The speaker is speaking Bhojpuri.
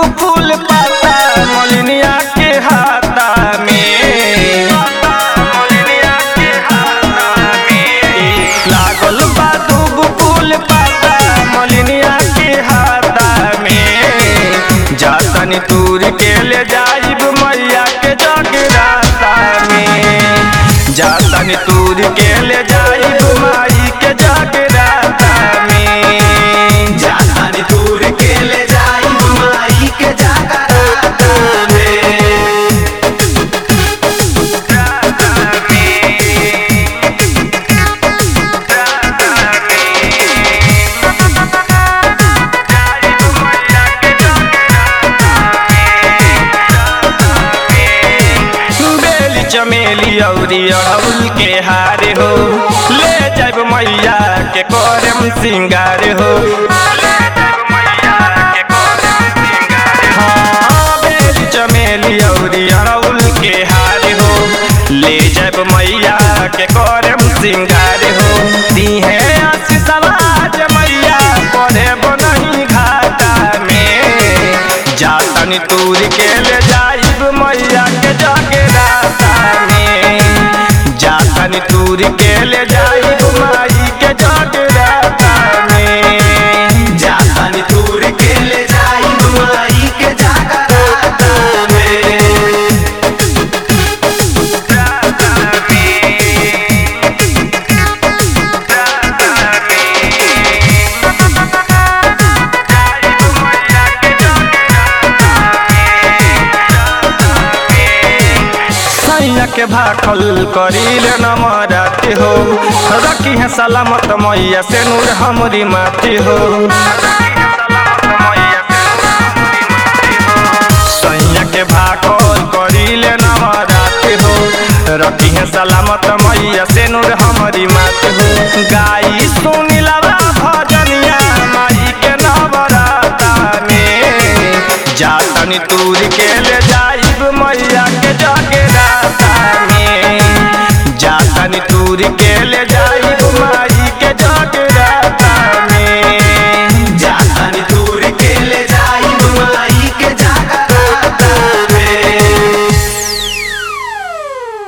फूल पाता मोलिनिया के हाथा में मोलिनिया के हाथा में लागल बा दूब फूल पाता मोलिनिया के हाथा में जातनी तूर के ले जाइब मैया के जगराता में जातनी तूर के ले जाइब माई के जगराता में जातानी दूर के ले जाई माई के जागराता में बेली चमेली औरी अड़हुल के हारे हो ले जाब मैया के करम सिंगार हो हाँ, बेली चमेली औरी अड़हुल के हारे हो ले जाब मैया के करम सिंगार हो दीहे आशीष समाज मैया पढ़े बनही घाटा में जातनी तूर के ले जाइब मैया के जगराता में जातनी तूर के ले जाइब माई के जगराता में जातानी दूर के ले जाई माई के जागराता में सैया के भाखल करीले नमराती हो रखी है सलामत मैया से नूर हमरी माटी हो सैया के भाखल करीले नमराती हो रखी है सलामत मैया से नूर हमरी माटी हो गाई सुनिला भजनिया माई के नवराता में जातनी तूर के ले जाइब मैया के जगराता में जातनी तूर के ले